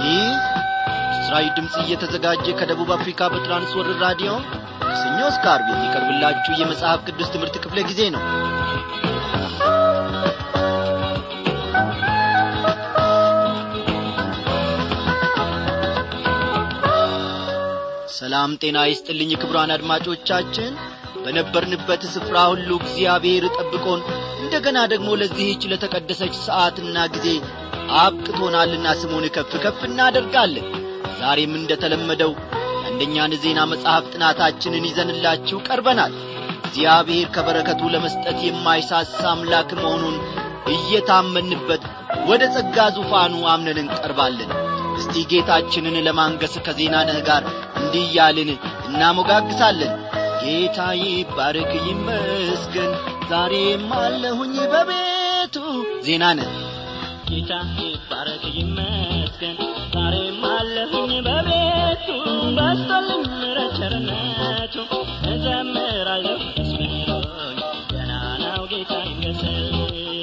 ይህ ምስራዊ ድምፅ እየተዘጋጀ ከደቡብ አፍሪካ በትራንስወርልድ ራዲዮ ከሰኞ እስከ ዓርብ የሚቀርብላችሁ የመጽሐፍ ቅዱስ ትምህርት ክፍለ ጊዜ ነው ሰላም ጤና ይስጥልኝ ክቡራን አድማጮቻችን በነበርንበት ስፍራ ሁሉ እግዚአብሔር ጠብቆን እንደገና ደግሞ ለዚህች ለተቀደሰች ሰዓትና ጊዜ አብቅቶናልና ስሙን ከፍ ከፍ እናደርጋለን ዛሬም እንደተለመደው አንደኛን ዜና መጽሐፍ ጥናታችንን ይዘንላችሁ ቀርበናል እግዚአብሔር ከበረከቱ ለመስጠት የማይሳሳ አምላክ መሆኑን እየታመንበት ወደ ጸጋ ዙፋኑ አምነን እንቀርባለን እስቲ ጌታችንን ለማንገስ ከዜና ነህ ጋር እንዲህ እያልን እናሞጋግሳለን ጌታ ይባረክ ይመስገን ዛሬም አለሁኝ በቤቱ ዜና ነህ ጌታ ይባረክ ይመስገን ዛሬም አለሁኝ በቤቱ በስቶልኝ ምሕረት ቸርነቱ እዘምራለሁ ደስ ብሎኝ ገና ነው ጌታ ይመስገን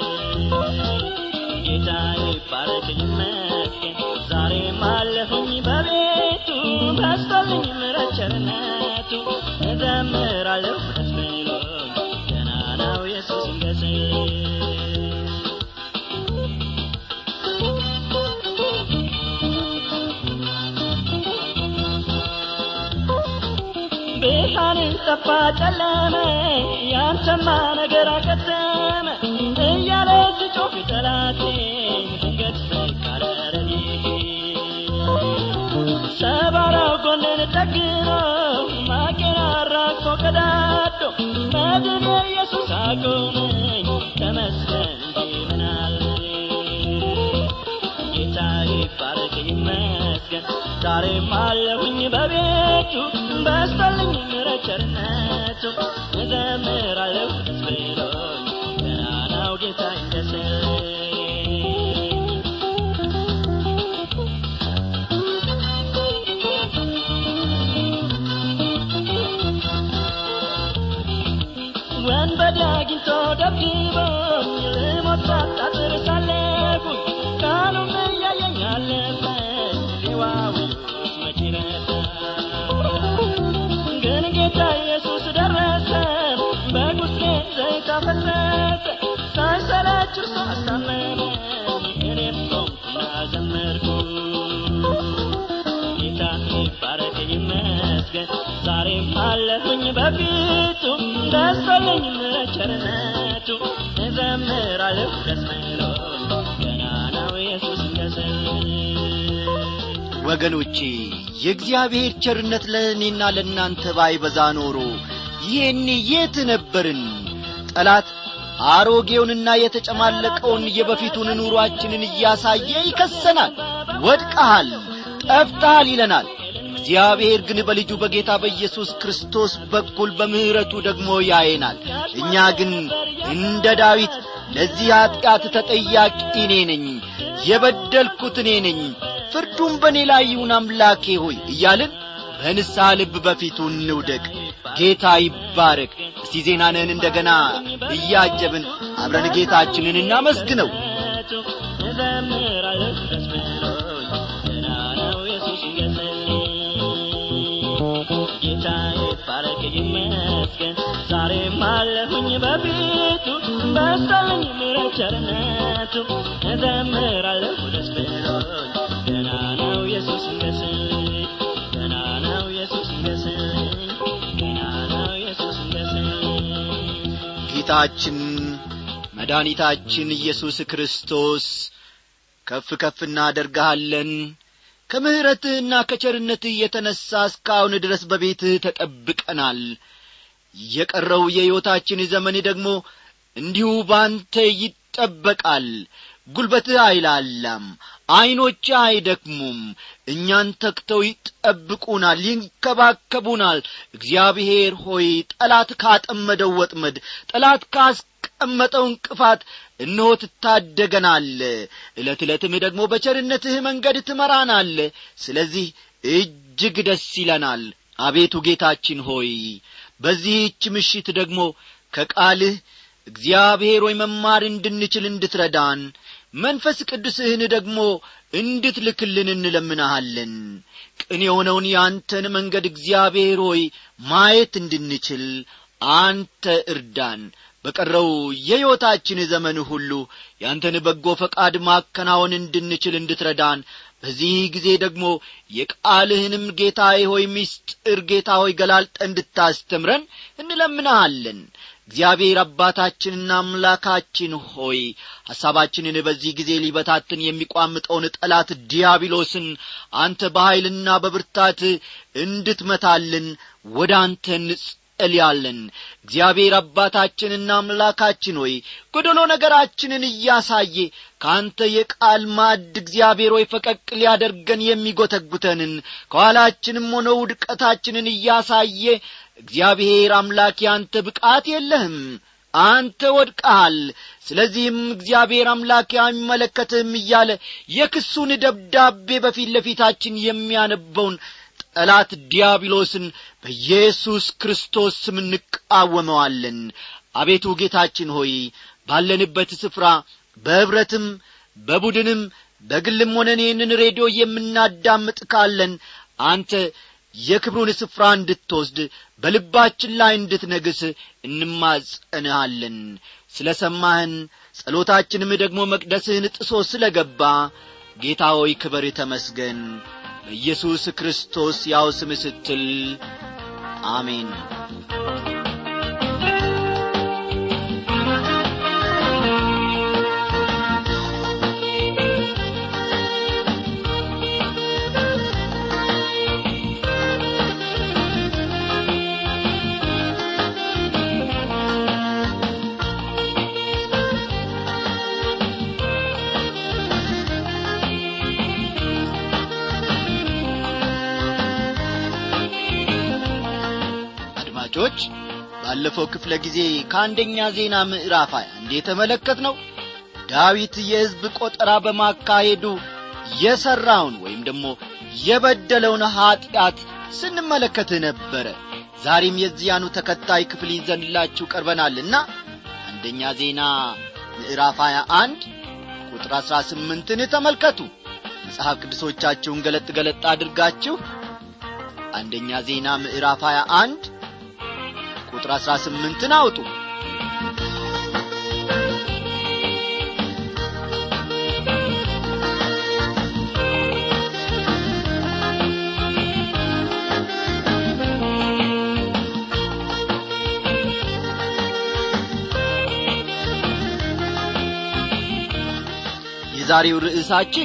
ጌታ ይባረክ ይመስገን ዛሬም አለሁኝ በቤቱ በስቶልኝ ምሕረት ቸርነቱ እዘምራለሁ ደስ ብሎኝ ገና ነው ኢየሱስ ይመስገን ብርሃንን ጠፋ ጨለመ ያንተማ ነገር አከተመ እያለ ስጮህ ጠላቴ ድንገት በቃረረኝ ሰባራው ጎንን ጠግኖ ማቄን አራግፎ ቀዳዶ መድን ኢየሱስ አቆመኝ ተመስገን እንጂ ምናል ጌታ ይባረክ ይመስገን ዛሬም አለሁኝ በቤቱ በስተልኝ ምሕረት ቸርነቱ እዘምራለሁ ደስ ብሎኝ ገና ነው ጌታ ይመስገን ወንበዴ አግኝቶ ደብድቦኝ ልሞት ሳጣጥር ሳለፍኩኝ ቃሉም እያየኝ አለፈኝ ሌዋዊውስ መቼ ረታ ግን ጌታ ኢየሱስ ደረሰ በቁስሌ ዘይት አፈሰሰ ሳይሰለች እርሱ አስታመመኝ እኔም ቆምኩና ዘመርኩ ጌታ ይባረክ ይመስገን ዛሬም አለሁኝ በፊቱ ደስ አለኝ ምሕረት ቸርነቱ እዘምራለሁ ደስ ብሎኝ ገና ነው ኢየሱስ ይመስገን ወገኖቼ የእግዚአብሔር ቸርነት ለእኔና ለእናንተ ባይበዛ ኖሮ ይህን የት ነበርን ጠላት አሮጌውንና የተጨማለቀውን የበፊቱን ኑሯችንን እያሳየ ይከሰናል ወድቀሃል ጠፍተሃል ይለናል እግዚአብሔር ግን በልጁ በጌታ በኢየሱስ ክርስቶስ በኩል በምሕረቱ ደግሞ ያየናል እኛ ግን እንደ ዳዊት ለዚህ ኀጢአት ተጠያቂ እኔ ነኝ የበደልኩት እኔ ነኝ ፍርዱም በእኔ ላይ ይሁን አምላኬ ሆይ እያልን በንስሐ ልብ በፊቱ እንውደቅ ጌታ ይባረክ እስቲ ዜናንህን እንደገና እያጀብን አብረን ጌታችንን እናመስግነው እዘምራለሁ ደስ ብሎኝ ገና ነው ኢየሱስ ይመስገን ጌታ ይባረክ ይመስገን ዛሬም አለሁኝ በፊቱ በስቶልኝ ምሕረት ቸርነቱ እዘምራለሁ ደስ ብሎኝ ገና ነው ኢየሱስ ይመስገን ገና ነው ኢየሱስ ይመስገን ገና ነው ኢየሱስ ይመስገን ጌታችን መድኃኒታችን ኢየሱስ ክርስቶስ ከፍ ከፍ እናደርግሃለን ከምሕረትህና ከቸርነትህ የተነሣ እስካሁን ድረስ በቤትህ ተጠብቀናል የቀረው የሕይወታችን ዘመን ደግሞ እንዲሁ ባንተ ይጠበቃል ጉልበትህ አይላላም ዐይኖችህ አይደክሙም እኛን ተክተው ይጠብቁናል ይንከባከቡናል እግዚአብሔር ሆይ ጠላት ካጠመደው ወጥመድ ጠላት ካስቀመጠው እንቅፋት እነሆ ትታደገናል ዕለት ዕለትም ደግሞ በቸርነትህ መንገድ ትመራናል ስለዚህ እጅግ ደስ ይለናል አቤቱ ጌታችን ሆይ በዚህች ምሽት ደግሞ ከቃልህ እግዚአብሔር ሆይ መማር እንድንችል እንድትረዳን መንፈስ ቅዱስህን ደግሞ እንድትልክልን እንለምናሃለን ቅን የሆነውን የአንተን መንገድ እግዚአብሔር ሆይ ማየት እንድንችል አንተ እርዳን በቀረው የሕይወታችን ዘመን ሁሉ ያንተን በጎ ፈቃድ ማከናወን እንድንችል እንድትረዳን በዚህ ጊዜ ደግሞ የቃልህንም ጌታ ሆይ ምስጢር ጌታ ሆይ ገላልጠ እንድታስተምረን እንለምንሃለን እግዚአብሔር አባታችንና አምላካችን ሆይ ሐሳባችንን በዚህ ጊዜ ሊበታትን የሚቋምጠውን ጠላት ዲያብሎስን አንተ በኀይልና በብርታት እንድትመታልን ወደ አንተ እንጸልያለን እግዚአብሔር አባታችንና አምላካችን ሆይ ጐደሎ ነገራችንን እያሳየ ከአንተ የቃል ማዕድ እግዚአብሔር ሆይ ፈቀቅ ሊያደርገን የሚጐተጉተንን ከኋላችንም ሆነ ውድቀታችንን እያሳየ እግዚአብሔር አምላክ ያንተ ብቃት የለህም አንተ ወድቀሃል ስለዚህም እግዚአብሔር አምላክ አይመለከትህም እያለ የክሱን ደብዳቤ በፊት ለፊታችን የሚያነበውን ጠላት ዲያብሎስን በኢየሱስ ክርስቶስ ስም እንቃወመዋለን አቤቱ ጌታችን ሆይ ባለንበት ስፍራ በኅብረትም በቡድንም በግልም ሆነን ይህንን ሬዲዮ የምናዳምጥ ካለን አንተ የክብሩን ስፍራ እንድትወስድ በልባችን ላይ እንድትነግስ እንማጸንሃለን ስለ ሰማህን ጸሎታችንም ደግሞ መቅደስህን ጥሶ ስለ ገባ ጌታ ሆይ ክበር ተመስገን በኢየሱስ ክርስቶስ ያው ስም ስትል አሜን አድማጮች ባለፈው ክፍለ ጊዜ ከአንደኛ ዜና ምዕራፍ ሀያ እንደ የተመለከት ነው ዳዊት የሕዝብ ቆጠራ በማካሄዱ የሠራውን ወይም ደግሞ የበደለውን ኀጢአት ስንመለከት ነበረ ዛሬም የዚያኑ ተከታይ ክፍል ይዘንላችሁ ቀርበናልና አንደኛ ዜና ምዕራፍ 21 ቁጥር 18ን ተመልከቱ መጽሐፍ ቅዱሶቻችሁን ገለጥ ገለጥ አድርጋችሁ አንደኛ ዜና ምዕራፍ 21 ቁጥር 18ን አውጡ የዛሬው ርዕሳችን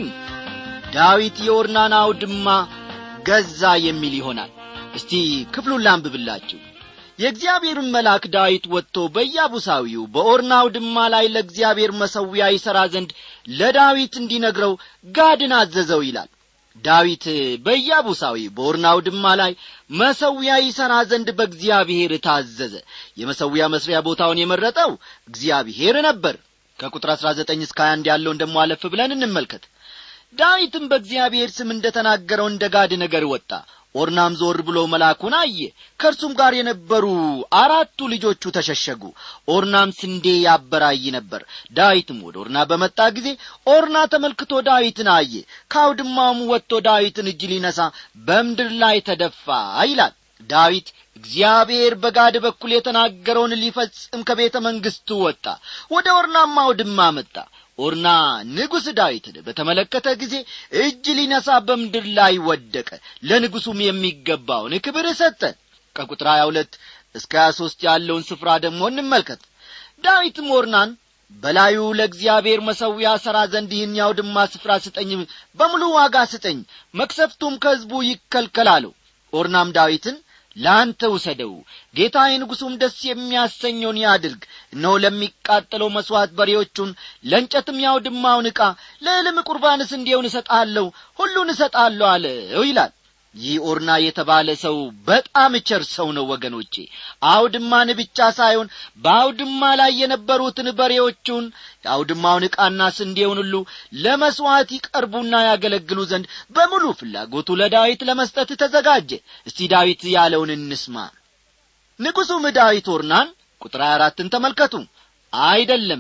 ዳዊት የኦርናን አውድማ ገዛ የሚል ይሆናል እስቲ ክፍሉን ላንብብላችሁ የእግዚአብሔርን መልአክ ዳዊት ወጥቶ በኢያቡሳዊው በኦርና አውድማ ላይ ለእግዚአብሔር መሠዊያ ይሠራ ዘንድ ለዳዊት እንዲነግረው ጋድን አዘዘው ይላል ዳዊት በኢያቡሳዊ በኦርና አውድማ ላይ መሠዊያ ይሠራ ዘንድ በእግዚአብሔር ታዘዘ የመሠዊያ መስሪያ ቦታውን የመረጠው እግዚአብሔር ነበር ከቁጥር አሥራ ዘጠኝ እስከ 21 ያለውን ደሞ አለፍ ብለን እንመልከት ዳዊትም በእግዚአብሔር ስም እንደ ተናገረው እንደ ጋድ ነገር ወጣ ኦርናም ዞር ብሎ መልአኩን አየ ከእርሱም ጋር የነበሩ አራቱ ልጆቹ ተሸሸጉ ኦርናም ስንዴ ያበራይ ነበር ዳዊትም ወደ ኦርና በመጣ ጊዜ ኦርና ተመልክቶ ዳዊትን አየ ከአውድማውም ወጥቶ ዳዊትን እጅ ሊነሳ በምድር ላይ ተደፋ ይላል ዳዊት እግዚአብሔር በጋድ በኩል የተናገረውን ሊፈጽም ከቤተ መንግሥቱ ወጣ ወደ ኦርናም አውድማ መጣ ኦርና ንጉሥ ዳዊትን በተመለከተ ጊዜ እጅ ሊነሳ በምድር ላይ ወደቀ ለንጉሡም የሚገባውን ክብር ሰጠ ከቁጥር 22 እስከ 23 ያለውን ስፍራ ደግሞ እንመልከት ዳዊትም ኦርናን በላዩ ለእግዚአብሔር መሠዊያ ሠራ ዘንድ ይህን ያውድማ ስፍራ ስጠኝ በሙሉ ዋጋ ስጠኝ መክሰፍቱም ከሕዝቡ ይከልከል አለው ኦርናም ዳዊትን ለአንተ ውሰደው ጌታዬ ንጉሡም ደስ የሚያሰኘውን ያድርግ እነሆ ለሚቃጠለው መሥዋዕት በሬዎቹን ለእንጨትም ያውድማውን ዕቃ ለዕልም ቁርባንስ እንዲሆን እሰጣለሁ ሁሉን እሰጣለሁ አለው ይላል ይህ ኦርና የተባለ ሰው በጣም ቸር ሰው ነው ወገኖቼ አውድማን ብቻ ሳይሆን በአውድማ ላይ የነበሩትን በሬዎቹን የአውድማውን ዕቃና ስንዴውን ሁሉ ለመሥዋዕት ይቀርቡና ያገለግሉ ዘንድ በሙሉ ፍላጎቱ ለዳዊት ለመስጠት ተዘጋጀ እስቲ ዳዊት ያለውን እንስማ ንጉሡም ዳዊት ኦርናን ቁጥር አራትን ተመልከቱ አይደለም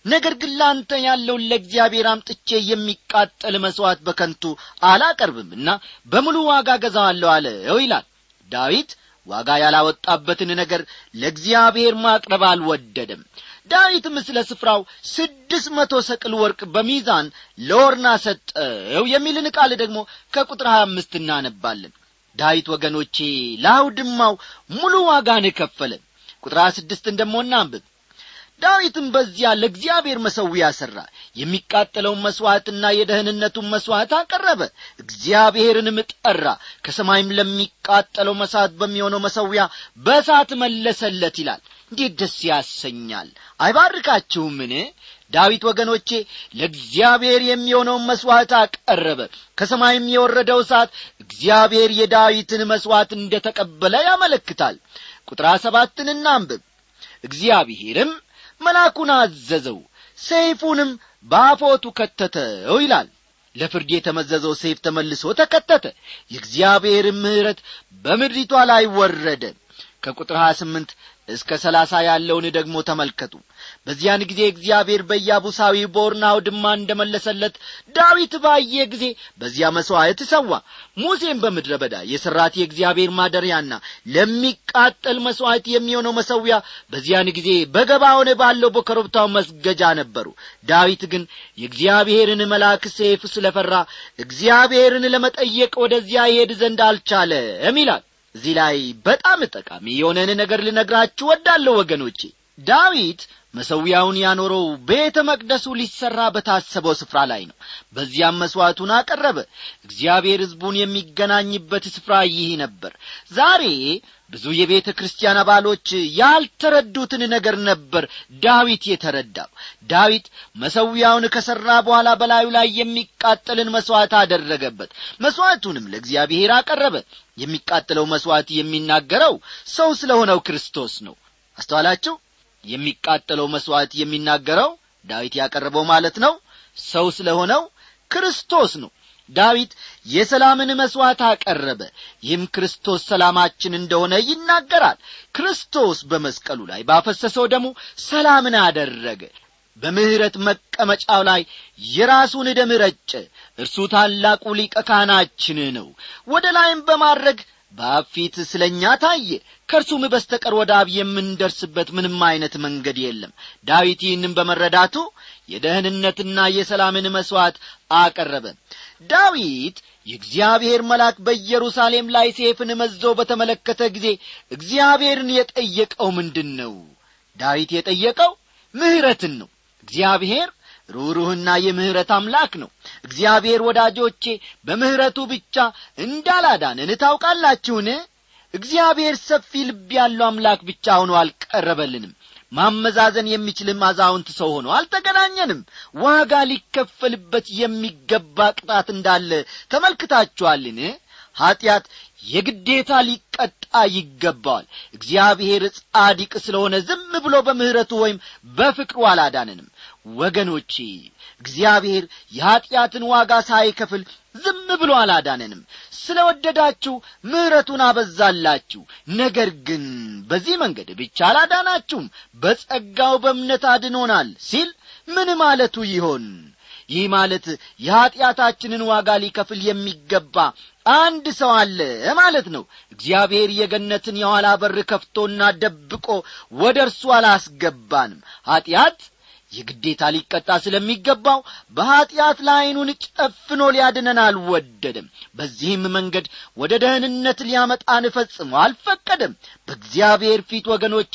ነገር ግን ለአንተ ያለውን ለእግዚአብሔር አምጥቼ የሚቃጠል መሥዋዕት በከንቱ አላቀርብምና በሙሉ ዋጋ ገዛዋለሁ አለው ይላል ዳዊት ዋጋ ያላወጣበትን ነገር ለእግዚአብሔር ማቅረብ አልወደደም ዳዊትም ስለ ስፍራው ስድስት መቶ ሰቅል ወርቅ በሚዛን ለኦርና ሰጠው የሚልን ቃል ደግሞ ከቁጥር ሀያ አምስት እናነባለን ዳዊት ወገኖቼ ለአውድማው ሙሉ ዋጋን ከፈለ ቁጥር ሀያ ስድስትን ደሞ እናንብብ ዳዊትም በዚያ ለእግዚአብሔር መሠዊያ ሠራ የሚቃጠለውን መሥዋዕትና የደህንነቱን መሥዋዕት አቀረበ እግዚአብሔርንም ጠራ ከሰማይም ለሚቃጠለው መሥዋዕት በሚሆነው መሠዊያ በእሳት መለሰለት ይላል እንዴት ደስ ያሰኛል አይባርካችሁምን ዳዊት ወገኖቼ ለእግዚአብሔር የሚሆነውን መሥዋዕት አቀረበ ከሰማይም የወረደው እሳት እግዚአብሔር የዳዊትን መሥዋዕት እንደ ተቀበለ ያመለክታል ቁጥር ሰባትን እናንብብ እግዚአብሔርም መልአኩን አዘዘው ሰይፉንም በአፎቱ ከተተው ይላል ለፍርድ የተመዘዘው ሰይፍ ተመልሶ ተከተተ የእግዚአብሔርም ምሕረት በምድሪቷ ላይ ወረደ ከቁጥር 28 እስከ ሰላሳ ያለውን ደግሞ ተመልከቱ በዚያን ጊዜ እግዚአብሔር በኢያቡሳዊ በኦርና አውድማ እንደ መለሰለት ዳዊት ባየ ጊዜ በዚያ መሥዋዕት ሰዋ ሙሴም በምድረ በዳ የሠራት የእግዚአብሔር ማደሪያና ለሚቃጠል መሥዋዕት የሚሆነው መሠዊያ በዚያን ጊዜ በገባውን ባለው በኮረብታው መስገጃ ነበሩ ዳዊት ግን የእግዚአብሔርን መልአክ ሴፍ ስለ ፈራ እግዚአብሔርን ለመጠየቅ ወደዚያ ይሄድ ዘንድ አልቻለም ይላል እዚህ ላይ በጣም ጠቃሚ የሆነን ነገር ልነግራችሁ ወዳለሁ ወገኖቼ ዳዊት መሠዊያውን ያኖረው ቤተ መቅደሱ ሊሠራ በታሰበው ስፍራ ላይ ነው በዚያም መሥዋዕቱን አቀረበ እግዚአብሔር ሕዝቡን የሚገናኝበት ስፍራ ይህ ነበር ዛሬ ብዙ የቤተ ክርስቲያን አባሎች ያልተረዱትን ነገር ነበር ዳዊት የተረዳው ዳዊት መሠዊያውን ከሠራ በኋላ በላዩ ላይ የሚቃጠልን መሥዋዕት አደረገበት መሥዋዕቱንም ለእግዚአብሔር አቀረበ የሚቃጠለው መሥዋዕት የሚናገረው ሰው ስለ ሆነው ክርስቶስ ነው አስተዋላችሁ የሚቃጠለው መሥዋዕት የሚናገረው ዳዊት ያቀረበው ማለት ነው ሰው ስለ ሆነው ክርስቶስ ነው ዳዊት የሰላምን መሥዋዕት አቀረበ ይህም ክርስቶስ ሰላማችን እንደሆነ ይናገራል ክርስቶስ በመስቀሉ ላይ ባፈሰሰው ደሙ ሰላምን አደረገ በምሕረት መቀመጫው ላይ የራሱን ደም ረጨ እርሱ ታላቁ ሊቀ ካህናችን ነው ወደ ላይም በማድረግ በአብ ፊት ስለ እኛ ታየ ከእርሱም በስተቀር ወደ አብ የምንደርስበት ምንም አይነት መንገድ የለም ዳዊት ይህንም በመረዳቱ የደህንነትና የሰላምን መሥዋዕት አቀረበ ዳዊት የእግዚአብሔር መልአክ በኢየሩሳሌም ላይ ሴፍን መዞ በተመለከተ ጊዜ እግዚአብሔርን የጠየቀው ምንድን ነው ዳዊት የጠየቀው ምሕረትን ነው እግዚአብሔር ሩሩህና የምሕረት አምላክ ነው እግዚአብሔር ወዳጆቼ በምሕረቱ ብቻ እንዳላዳንን ታውቃላችሁን እግዚአብሔር ሰፊ ልብ ያለው አምላክ ብቻ ሆኖ አልቀረበልንም ማመዛዘን የሚችልም አዛውንት ሰው ሆኖ አልተገናኘንም ዋጋ ሊከፈልበት የሚገባ ቅጣት እንዳለ ተመልክታችኋልን ኀጢአት የግዴታ ሊቀጣ ይገባዋል እግዚአብሔር ጻዲቅ ስለሆነ ዝም ብሎ በምሕረቱ ወይም በፍቅሩ አላዳንንም ወገኖቼ እግዚአብሔር የኀጢአትን ዋጋ ሳይከፍል ዝም ብሎ አላዳነንም ስለ ወደዳችሁ ምሕረቱን አበዛላችሁ ነገር ግን በዚህ መንገድ ብቻ አላዳናችሁም በጸጋው በእምነት አድኖናል ሲል ምን ማለቱ ይሆን ይህ ማለት የኀጢአታችንን ዋጋ ሊከፍል የሚገባ አንድ ሰው አለ ማለት ነው እግዚአብሔር የገነትን የኋላ በር ከፍቶና ደብቆ ወደ እርሱ አላስገባንም ኀጢአት የግዴታ ሊቀጣ ስለሚገባው በኀጢአት ለዐይኑን ጨፍኖ ሊያድነን አልወደደም በዚህም መንገድ ወደ ደህንነት ሊያመጣን ፈጽሞ አልፈቀደም በእግዚአብሔር ፊት ወገኖቼ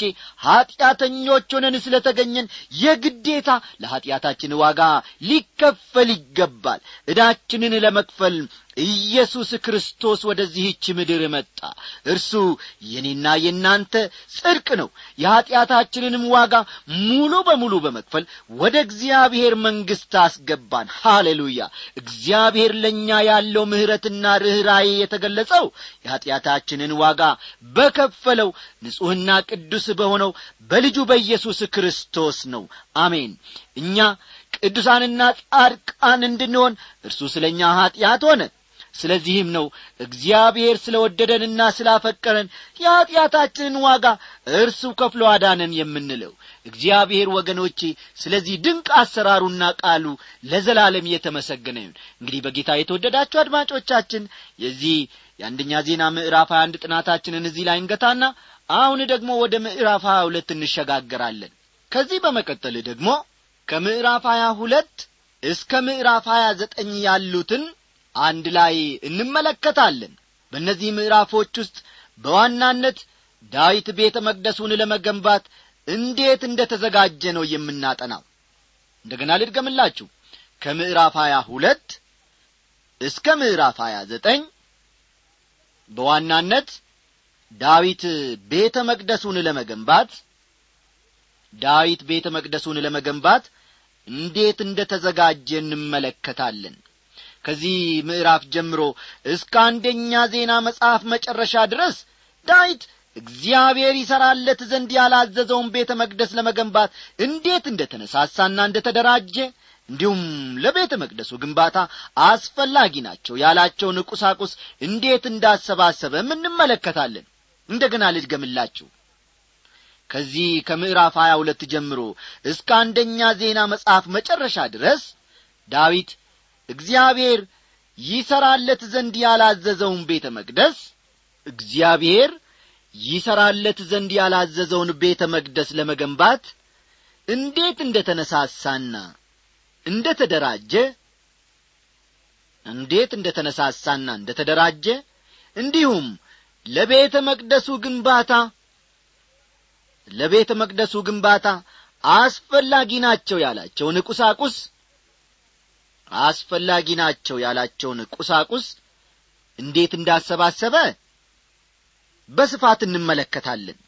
ኀጢአተኞች ሆነን ስለ ተገኘን የግዴታ ለኀጢአታችን ዋጋ ሊከፈል ይገባል ዕዳችንን ለመክፈል ኢየሱስ ክርስቶስ ወደዚህች ምድር መጣ እርሱ የኔና የእናንተ ጽድቅ ነው የኀጢአታችንንም ዋጋ ሙሉ በሙሉ በመክፈል ወደ እግዚአብሔር መንግሥት አስገባን ሃሌሉያ እግዚአብሔር ለእኛ ያለው ምሕረትና ርኅራዬ የተገለጸው የኀጢአታችንን ዋጋ በከፈለው ንጹሕና ቅዱስ በሆነው በልጁ በኢየሱስ ክርስቶስ ነው አሜን እኛ ቅዱሳንና ጻድቃን እንድንሆን እርሱ ስለ እኛ ኀጢአት ሆነ ስለዚህም ነው እግዚአብሔር ስለ ወደደንና ስላፈቀረን የኀጢአታችንን ዋጋ እርሱ ከፍሎ አዳነን የምንለው እግዚአብሔር ወገኖቼ ስለዚህ ድንቅ አሰራሩና ቃሉ ለዘላለም እየተመሰገነ ይሁን እንግዲህ በጌታ የተወደዳችሁ አድማጮቻችን የዚህ የአንደኛ ዜና ምዕራፍ 21 ጥናታችንን እዚህ ላይ እንገታና አሁን ደግሞ ወደ ምዕራፍ 22 እንሸጋገራለን ከዚህ በመቀጠል ደግሞ ከምዕራፍ 22 እስከ ምዕራፍ 29 ያሉትን አንድ ላይ እንመለከታለን በእነዚህ ምዕራፎች ውስጥ በዋናነት ዳዊት ቤተ መቅደሱን ለመገንባት እንዴት እንደ ተዘጋጀ ነው የምናጠናው እንደገና ልድገምላችሁ ከምዕራፍ 22 እስከ ምዕራፍ 29 በዋናነት ዳዊት ቤተ መቅደሱን ለመገንባት ዳዊት ቤተ መቅደሱን ለመገንባት እንዴት እንደ ተዘጋጀ እንመለከታለን ከዚህ ምዕራፍ ጀምሮ እስከ አንደኛ ዜና መጽሐፍ መጨረሻ ድረስ ዳዊት እግዚአብሔር ይሠራለት ዘንድ ያላዘዘውን ቤተ መቅደስ ለመገንባት እንዴት እንደ ተነሳሳና እንደ ተደራጀ እንዲሁም ለቤተ መቅደሱ ግንባታ አስፈላጊ ናቸው ያላቸውን ቁሳቁስ እንዴት እንዳሰባሰበም እንመለከታለን እንደገና ልድገምላችሁ ከዚህ ከምዕራፍ ሀያ ሁለት ጀምሮ እስከ አንደኛ ዜና መጽሐፍ መጨረሻ ድረስ ዳዊት እግዚአብሔር ይሠራለት ዘንድ ያላዘዘውን ቤተ መቅደስ እግዚአብሔር ይሠራለት ዘንድ ያላዘዘውን ቤተ መቅደስ ለመገንባት እንዴት እንደ ተነሳሳና እንደ ተደራጀ እንዴት እንደ ተነሳሳና እንደ ተደራጀ እንዲሁም ለቤተ መቅደሱ ግንባታ ለቤተ መቅደሱ ግንባታ አስፈላጊ ናቸው ያላቸውን ቁሳቁስ አስፈላጊ ናቸው ያላቸውን ቁሳቁስ እንዴት እንዳሰባሰበ በስፋት እንመለከታለን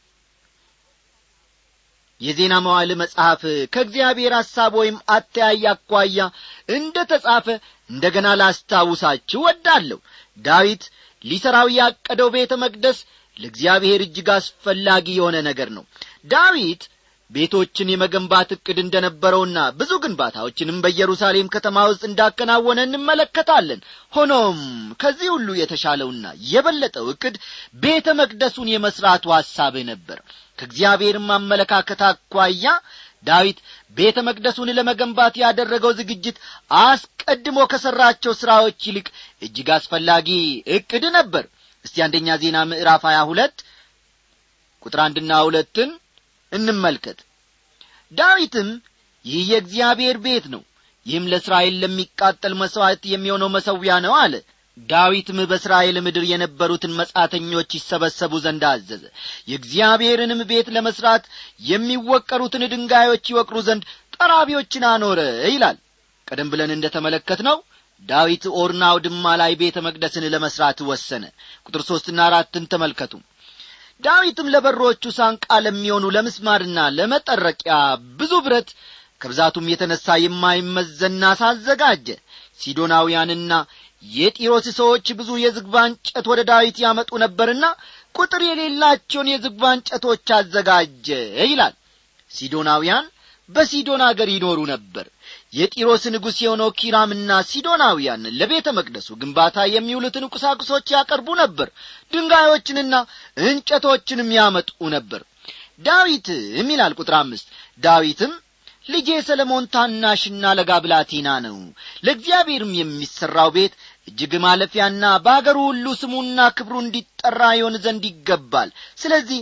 የዜና መዋል መጽሐፍ ከእግዚአብሔር ሐሳብ ወይም አተያይ አኳያ እንደ ተጻፈ እንደ ገና ላስታውሳችሁ ወዳለሁ ዳዊት ሊሠራው ያቀደው ቤተ መቅደስ ለእግዚአብሔር እጅግ አስፈላጊ የሆነ ነገር ነው ዳዊት ቤቶችን የመገንባት ዕቅድ እንደነበረውና ብዙ ግንባታዎችንም በኢየሩሳሌም ከተማ ውስጥ እንዳከናወነ እንመለከታለን ሆኖም ከዚህ ሁሉ የተሻለውና የበለጠው ዕቅድ ቤተ መቅደሱን የመሥራቱ ሐሳብ ነበር ከእግዚአብሔርም አመለካከት አኳያ ዳዊት ቤተ መቅደሱን ለመገንባት ያደረገው ዝግጅት አስቀድሞ ከሠራቸው ሥራዎች ይልቅ እጅግ አስፈላጊ ዕቅድ ነበር እስቲ አንደኛ ዜና ምዕራፍ ሀያ ሁለት ቁጥር አንድና ሁለትን እንመልከት ዳዊትም ይህ የእግዚአብሔር ቤት ነው ይህም ለእስራኤል ለሚቃጠል መሥዋዕት የሚሆነው መሠዊያ ነው አለ ዳዊትም በእስራኤል ምድር የነበሩትን መጻተኞች ይሰበሰቡ ዘንድ አዘዘ የእግዚአብሔርንም ቤት ለመሥራት የሚወቀሩትን ድንጋዮች ይወቅሩ ዘንድ ጠራቢዎችን አኖረ ይላል ቀደም ብለን እንደ ተመለከት ነው ዳዊት ኦርና አውድማ ላይ ቤተ መቅደስን ለመሥራት ወሰነ ቁጥር ሦስትና አራትን ተመልከቱ ዳዊትም ለበሮቹ ሳንቃ ለሚሆኑ ለምስማርና ለመጠረቂያ ብዙ ብረት ከብዛቱም የተነሣ የማይመዘን ናስ አዘጋጀ ሲዶናውያንና የጢሮስ ሰዎች ብዙ የዝግባ እንጨት ወደ ዳዊት ያመጡ ነበርና ቁጥር የሌላቸውን የዝግባ እንጨቶች አዘጋጀ ይላል ሲዶናውያን በሲዶን አገር ይኖሩ ነበር የጢሮስ ንጉሥ የሆነው ኪራምና ሲዶናውያን ለቤተ መቅደሱ ግንባታ የሚውሉትን ቁሳቁሶች ያቀርቡ ነበር ድንጋዮችንና እንጨቶችንም ያመጡ ነበር ዳዊትም ይላል ቁጥር አምስት ዳዊትም ልጄ ሰለሞን ታናሽና ለጋ ብላቴና ነው ለእግዚአብሔርም የሚሠራው ቤት እጅግ ማለፊያና በአገሩ ሁሉ ስሙና ክብሩ እንዲጠራ ይሆን ዘንድ ይገባል ስለዚህ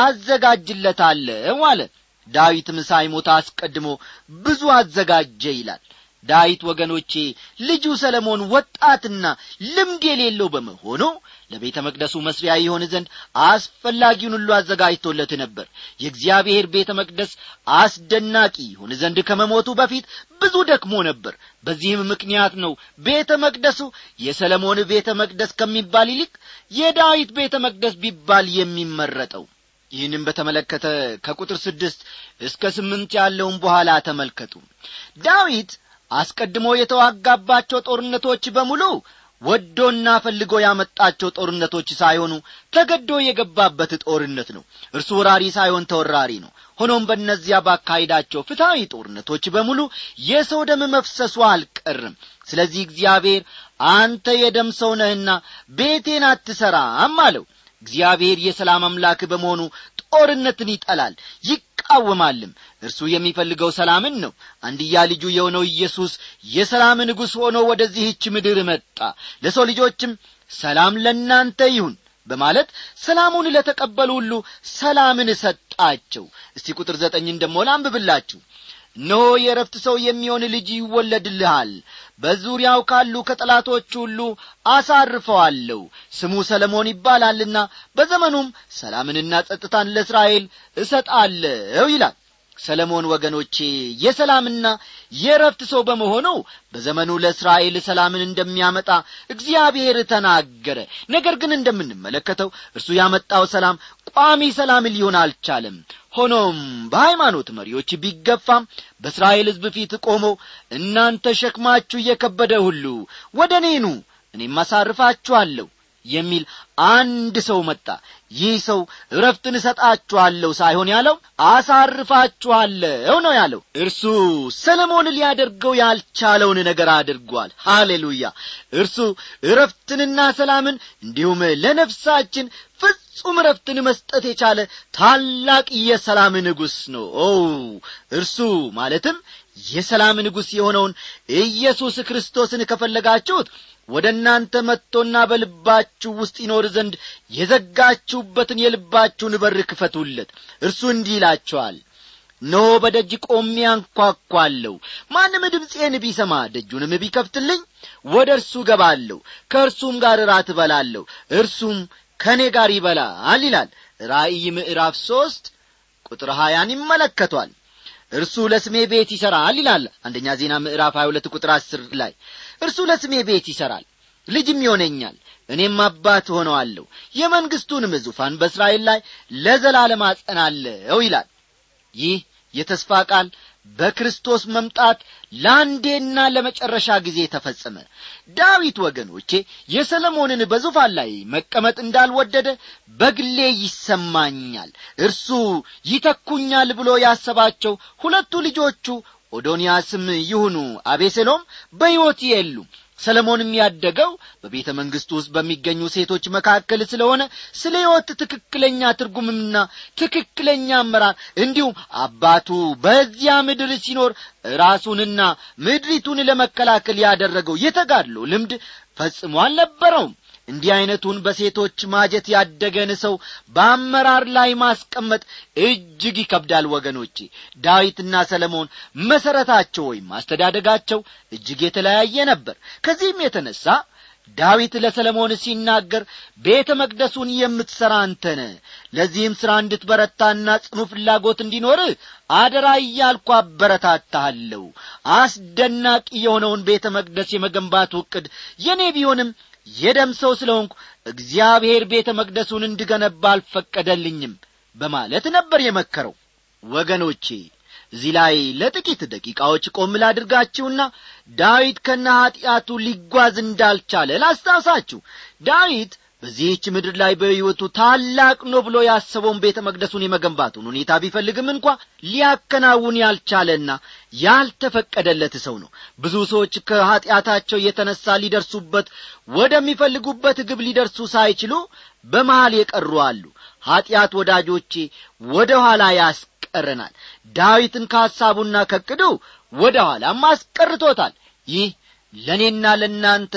አዘጋጅለታለሁ አለ ዳዊትም ሳይሞት አስቀድሞ ብዙ አዘጋጀ ይላል ዳዊት ወገኖቼ ልጁ ሰለሞን ወጣትና ልምድ የሌለው በመሆኑ ለቤተ መቅደሱ መስሪያ ይሆን ዘንድ አስፈላጊውን ሁሉ አዘጋጅቶለት ነበር የእግዚአብሔር ቤተ መቅደስ አስደናቂ ይሆን ዘንድ ከመሞቱ በፊት ብዙ ደክሞ ነበር በዚህም ምክንያት ነው ቤተ መቅደሱ የሰለሞን ቤተ መቅደስ ከሚባል ይልቅ የዳዊት ቤተ መቅደስ ቢባል የሚመረጠው ይህንም በተመለከተ ከቁጥር ስድስት እስከ ስምንት ያለውን በኋላ ተመልከቱ ዳዊት አስቀድሞ የተዋጋባቸው ጦርነቶች በሙሉ ወዶና ፈልጎ ያመጣቸው ጦርነቶች ሳይሆኑ ተገዶ የገባበት ጦርነት ነው እርሱ ወራሪ ሳይሆን ተወራሪ ነው ሆኖም በእነዚያ ባካሄዳቸው ፍትሐዊ ጦርነቶች በሙሉ የሰው ደም መፍሰሱ አልቀርም ስለዚህ እግዚአብሔር አንተ የደም ሰው ነህና ቤቴን አትሠራም አለው እግዚአብሔር የሰላም አምላክ በመሆኑ ጦርነትን ይጠላል ይቃወማልም እርሱ የሚፈልገው ሰላምን ነው አንድያ ልጁ የሆነው ኢየሱስ የሰላም ንጉሥ ሆኖ ወደዚህች ምድር መጣ ለሰው ልጆችም ሰላም ለእናንተ ይሁን በማለት ሰላሙን ለተቀበሉ ሁሉ ሰላምን ሰጣቸው እስቲ ቁጥር ዘጠኝን ደሞ ላንብብላችሁ እነሆ የረፍት ሰው የሚሆን ልጅ ይወለድልሃል በዙሪያው ካሉ ከጠላቶች ሁሉ አሳርፈዋለሁ ስሙ ሰለሞን ይባላልና በዘመኑም ሰላምንና ጸጥታን ለእስራኤል እሰጣለሁ ይላል ሰለሞን ወገኖቼ የሰላምና የረፍት ሰው በመሆኑ በዘመኑ ለእስራኤል ሰላምን እንደሚያመጣ እግዚአብሔር ተናገረ ነገር ግን እንደምንመለከተው እርሱ ያመጣው ሰላም ቋሚ ሰላም ሊሆን አልቻለም ሆኖም በሃይማኖት መሪዎች ቢገፋም በእስራኤል ሕዝብ ፊት ቆሞ እናንተ ሸክማችሁ እየከበደ ሁሉ ወደ እኔኑ እኔም አሳርፋችኋለሁ የሚል አንድ ሰው መጣ ይህ ሰው እረፍትን እሰጣችኋለሁ ሳይሆን ያለው አሳርፋችኋለሁ ነው ያለው እርሱ ሰለሞን ሊያደርገው ያልቻለውን ነገር አድርጓል ሃሌሉያ እርሱ እረፍትንና ሰላምን እንዲሁም ለነፍሳችን ፍጹም እረፍትን መስጠት የቻለ ታላቅ የሰላም ንጉሥ ነው ኦ እርሱ ማለትም የሰላም ንጉሥ የሆነውን ኢየሱስ ክርስቶስን ከፈለጋችሁት ወደ እናንተ መጥቶና በልባችሁ ውስጥ ይኖር ዘንድ የዘጋችሁበትን የልባችሁን በር ክፈቱለት እርሱ እንዲህ ይላቸዋል እነሆ በደጅ ቆሜ አንኳኳለሁ ማንም ድምፄን ቢሰማ ደጁንም ቢከፍትልኝ ወደ እርሱ ገባለሁ ከእርሱም ጋር እራት እበላለሁ እርሱም ከእኔ ጋር ይበላል ይላል ራእይ ምዕራፍ ሦስት ቁጥር ሀያን ይመለከቷል እርሱ ለስሜ ቤት ይሠራል ይላል አንደኛ ዜና ምዕራፍ 22 ቁጥር አስር ላይ እርሱ ለስሜ ቤት ይሠራል ልጅም ይሆነኛል እኔም አባት ሆነዋለሁ የመንግሥቱንም ዙፋን በእስራኤል ላይ ለዘላለም አጸናለሁ ይላል ይህ የተስፋ ቃል በክርስቶስ መምጣት ለአንዴና ለመጨረሻ ጊዜ ተፈጸመ ዳዊት ወገኖቼ የሰለሞንን በዙፋን ላይ መቀመጥ እንዳልወደደ በግሌ ይሰማኛል እርሱ ይተኩኛል ብሎ ያሰባቸው ሁለቱ ልጆቹ ኦዶንያስም ይሁኑ አቤሴሎም በሕይወት የሉም ሰለሞንም ያደገው በቤተ መንግሥቱ ውስጥ በሚገኙ ሴቶች መካከል ስለሆነ ስለ ሕይወት ትክክለኛ ትርጉምና ትክክለኛ አመራር እንዲሁም አባቱ በዚያ ምድር ሲኖር ራሱንና ምድሪቱን ለመከላከል ያደረገው የተጋድሎ ልምድ ፈጽሞ አልነበረውም እንዲህ ዐይነቱን በሴቶች ማጀት ያደገን ሰው በአመራር ላይ ማስቀመጥ እጅግ ይከብዳል ወገኖቼ ዳዊትና ሰለሞን መሠረታቸው ወይም አስተዳደጋቸው እጅግ የተለያየ ነበር ከዚህም የተነሣ ዳዊት ለሰለሞን ሲናገር ቤተ መቅደሱን የምትሠራ አንተነ ለዚህም ሥራ እንድትበረታና ጽኑ ፍላጎት እንዲኖር አደራ እያልኩ አበረታታሃለሁ አስደናቂ የሆነውን ቤተ መቅደስ የመገንባቱ ዕቅድ የእኔ ቢሆንም የደም ሰው ስለ ሆንኩ እግዚአብሔር ቤተ መቅደሱን እንድገነባ አልፈቀደልኝም በማለት ነበር የመከረው ወገኖቼ እዚህ ላይ ለጥቂት ደቂቃዎች ቆም ላድርጋችሁና ዳዊት ከነ ኀጢአቱ ሊጓዝ እንዳልቻለ ላስታውሳችሁ ዳዊት በዚህች ምድር ላይ በሕይወቱ ታላቅ ነው ብሎ ያሰበውን ቤተ መቅደሱን የመገንባቱን ሁኔታ ቢፈልግም እንኳ ሊያከናውን ያልቻለና ያልተፈቀደለት ሰው ነው ብዙ ሰዎች ከኀጢአታቸው የተነሣ ሊደርሱበት ወደሚፈልጉበት ግብ ሊደርሱ ሳይችሉ በመሃል የቀሩ አሉ ኀጢአት ወዳጆቼ ወደ ኋላ ያስቀረናል ዳዊትን ከሐሳቡና ከቅዱ ወደ ኋላም አስቀርቶታል ይህ ለእኔና ለእናንተ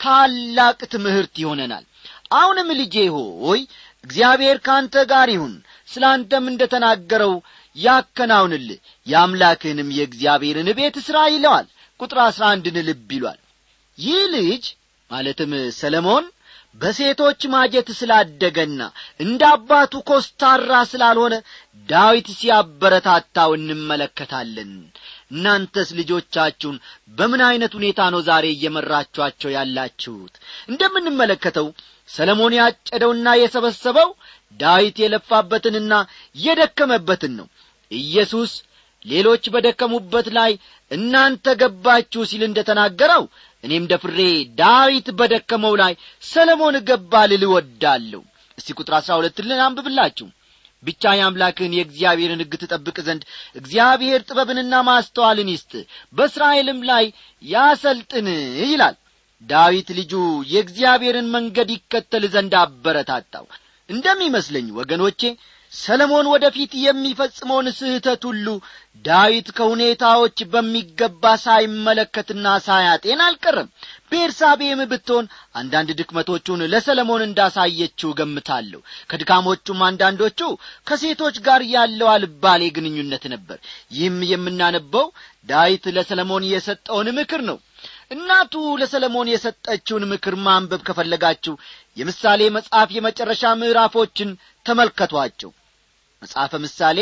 ታላቅ ትምህርት ይሆነናል አሁንም ልጄ ሆይ እግዚአብሔር ከአንተ ጋር ይሁን ስለ አንተም እንደ ተናገረው ያከናውንልህ የአምላክህንም የእግዚአብሔርን ቤት ሥራ ይለዋል ቁጥር አሥራ አንድን ልብ ይሏል ይህ ልጅ ማለትም ሰለሞን በሴቶች ማጀት ስላደገና እንደ አባቱ ኮስታራ ስላልሆነ ዳዊት ሲያበረታታው እንመለከታለን እናንተስ ልጆቻችሁን በምን ዐይነት ሁኔታ ነው ዛሬ እየመራችኋቸው ያላችሁት እንደምንመለከተው ሰለሞን ያጨደውና የሰበሰበው ዳዊት የለፋበትንና የደከመበትን ነው ኢየሱስ ሌሎች በደከሙበት ላይ እናንተ ገባችሁ ሲል እንደ ተናገረው እኔም ደፍሬ ዳዊት በደከመው ላይ ሰለሞን ገባ ልል እወዳለሁ እስቲ ቁጥር አሥራ ሁለትን አንብብላችሁ ብቻ የአምላክህን የእግዚአብሔርን ሕግ ትጠብቅ ዘንድ እግዚአብሔር ጥበብንና ማስተዋልን ይስጥ በእስራኤልም ላይ ያሰልጥን ይላል ዳዊት ልጁ የእግዚአብሔርን መንገድ ይከተል ዘንድ አበረታታው እንደሚመስለኝ ወገኖቼ ሰለሞን ወደፊት የሚፈጽመውን ስህተት ሁሉ ዳዊት ከሁኔታዎች በሚገባ ሳይመለከትና ሳያጤን አልቀረም ቤርሳቤም ብትሆን አንዳንድ ድክመቶቹን ለሰለሞን እንዳሳየችው ገምታለሁ ከድካሞቹም አንዳንዶቹ ከሴቶች ጋር ያለው አልባሌ ግንኙነት ነበር ይህም የምናነበው ዳዊት ለሰለሞን የሰጠውን ምክር ነው እናቱ ለሰለሞን የሰጠችውን ምክር ማንበብ ከፈለጋችሁ የምሳሌ መጽሐፍ የመጨረሻ ምዕራፎችን ተመልከቷቸው መጽሐፈ ምሳሌ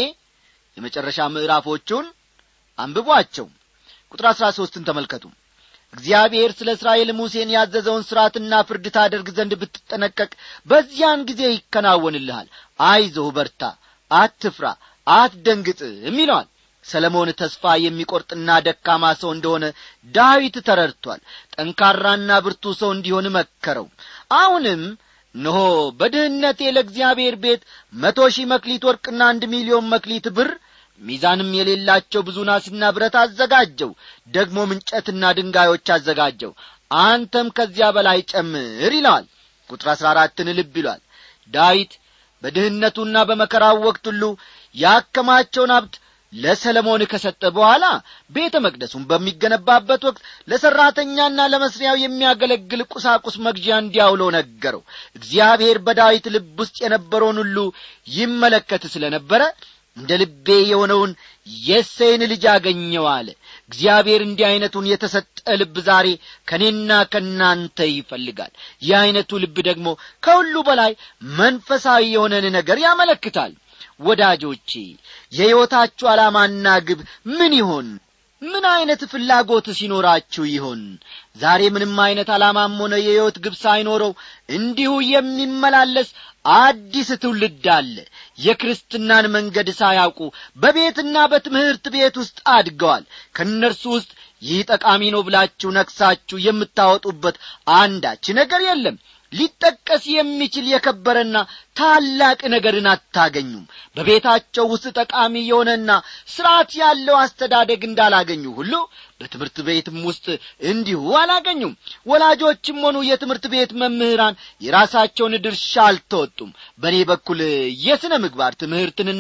የመጨረሻ ምዕራፎቹን አንብቧቸው ቁጥር አሥራ ሦስትን ተመልከቱ እግዚአብሔር ስለ እስራኤል ሙሴን ያዘዘውን ሥርዓትና ፍርድ ታደርግ ዘንድ ብትጠነቀቅ በዚያን ጊዜ ይከናወንልሃል አይዞህ በርታ አትፍራ አትደንግጥም ይለዋል ሰለሞን ተስፋ የሚቈርጥና ደካማ ሰው እንደሆነ ዳዊት ተረድቷል ጠንካራና ብርቱ ሰው እንዲሆን መከረው አሁንም እነሆ በድህነቴ ለእግዚአብሔር ቤት መቶ ሺህ መክሊት ወርቅና አንድ ሚሊዮን መክሊት ብር ሚዛንም የሌላቸው ብዙ ናስና ብረት አዘጋጀው ደግሞ ምንጨትና ድንጋዮች አዘጋጀው አንተም ከዚያ በላይ ጨምር ይለዋል ቁጥር አሥራ አራትን ልብ ይሏል ዳዊት በድህነቱና በመከራው ወቅት ሁሉ ያከማቸውን ሀብት ለሰለሞን ከሰጠ በኋላ ቤተ መቅደሱን በሚገነባበት ወቅት ለሠራተኛና ለመስሪያው የሚያገለግል ቁሳቁስ መግዣ እንዲያውለው ነገረው እግዚአብሔር በዳዊት ልብ ውስጥ የነበረውን ሁሉ ይመለከት ስለ ነበረ እንደ ልቤ የሆነውን የሴይን ልጅ አገኘው አለ እግዚአብሔር እንዲህ ዐይነቱን የተሰጠ ልብ ዛሬ ከእኔና ከእናንተ ይፈልጋል ይህ ዐይነቱ ልብ ደግሞ ከሁሉ በላይ መንፈሳዊ የሆነን ነገር ያመለክታል ወዳጆቼ የሕይወታችሁ ዓላማና ግብ ምን ይሆን ምን ዐይነት ፍላጎት ሲኖራችሁ ይሆን ዛሬ ምንም ዐይነት ዓላማም ሆነ የሕይወት ግብ ሳይኖረው እንዲሁ የሚመላለስ አዲስ ትውልድ አለ የክርስትናን መንገድ ሳያውቁ በቤትና በትምህርት ቤት ውስጥ አድገዋል ከእነርሱ ውስጥ ይህ ጠቃሚ ነው ብላችሁ ነክሳችሁ የምታወጡበት አንዳች ነገር የለም ሊጠቀስ የሚችል የከበረና ታላቅ ነገርን አታገኙም በቤታቸው ውስጥ ጠቃሚ የሆነና ሥርዓት ያለው አስተዳደግ እንዳላገኙ ሁሉ በትምህርት ቤትም ውስጥ እንዲሁ አላገኙም ወላጆችም ሆኑ የትምህርት ቤት መምህራን የራሳቸውን ድርሻ አልተወጡም በእኔ በኩል የሥነ ምግባር ትምህርትንና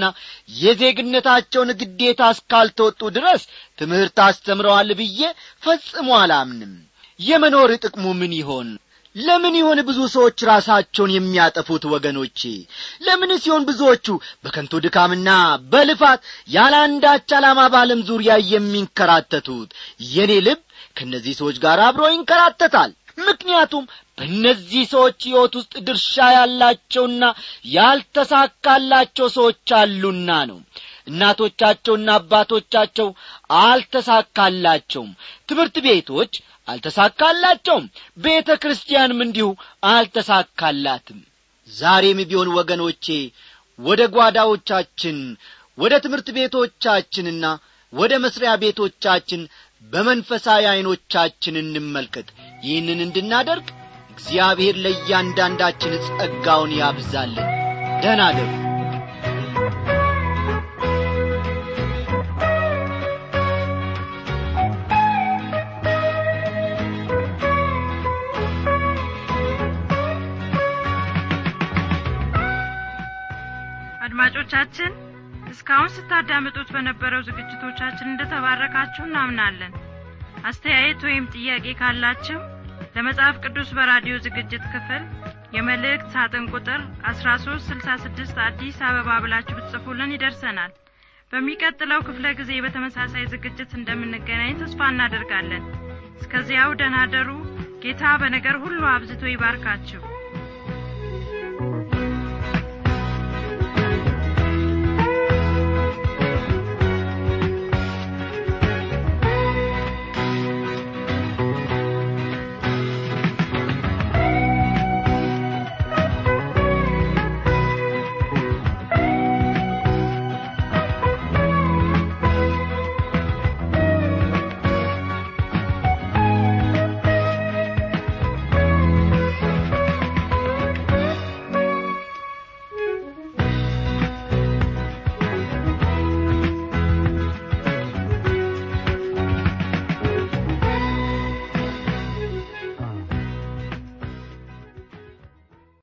የዜግነታቸውን ግዴታ እስካልተወጡ ድረስ ትምህርት አስተምረዋል ብዬ ፈጽሞ አላምንም የመኖር ጥቅሙ ምን ይሆን ለምን ይሆን ብዙ ሰዎች ራሳቸውን የሚያጠፉት ወገኖቼ ለምን ሲሆን ብዙዎቹ በከንቱ ድካምና በልፋት ያለ አንዳች ዓላማ በዓለም ዙሪያ የሚንከራተቱት የኔ ልብ ከእነዚህ ሰዎች ጋር አብሮ ይንከራተታል ምክንያቱም በእነዚህ ሰዎች ሕይወት ውስጥ ድርሻ ያላቸውና ያልተሳካላቸው ሰዎች አሉና ነው እናቶቻቸውና አባቶቻቸው አልተሳካላቸውም ትምህርት ቤቶች አልተሳካላቸውም ቤተ ክርስቲያንም እንዲሁ አልተሳካላትም ዛሬም ቢሆን ወገኖቼ ወደ ጓዳዎቻችን ወደ ትምህርት ቤቶቻችንና ወደ መስሪያ ቤቶቻችን በመንፈሳዊ ዐይኖቻችን እንመልከት ይህንን እንድናደርግ እግዚአብሔር ለእያንዳንዳችን ጸጋውን ያብዛልን ደህና አደሩ አድማጮቻችን እስካሁን ስታዳምጡት በነበረው ዝግጅቶቻችን እንደተባረካችሁ እናምናለን አስተያየት ወይም ጥያቄ ካላችሁ ለመጽሐፍ ቅዱስ በራዲዮ ዝግጅት ክፍል የመልእክት ሳጥን ቁጥር 1366 አዲስ አበባ ብላችሁ ብትጽፉልን ይደርሰናል በሚቀጥለው ክፍለ ጊዜ በተመሳሳይ ዝግጅት እንደምንገናኝ ተስፋ እናደርጋለን እስከዚያው ደናደሩ ጌታ በነገር ሁሉ አብዝቶ ይባርካችሁ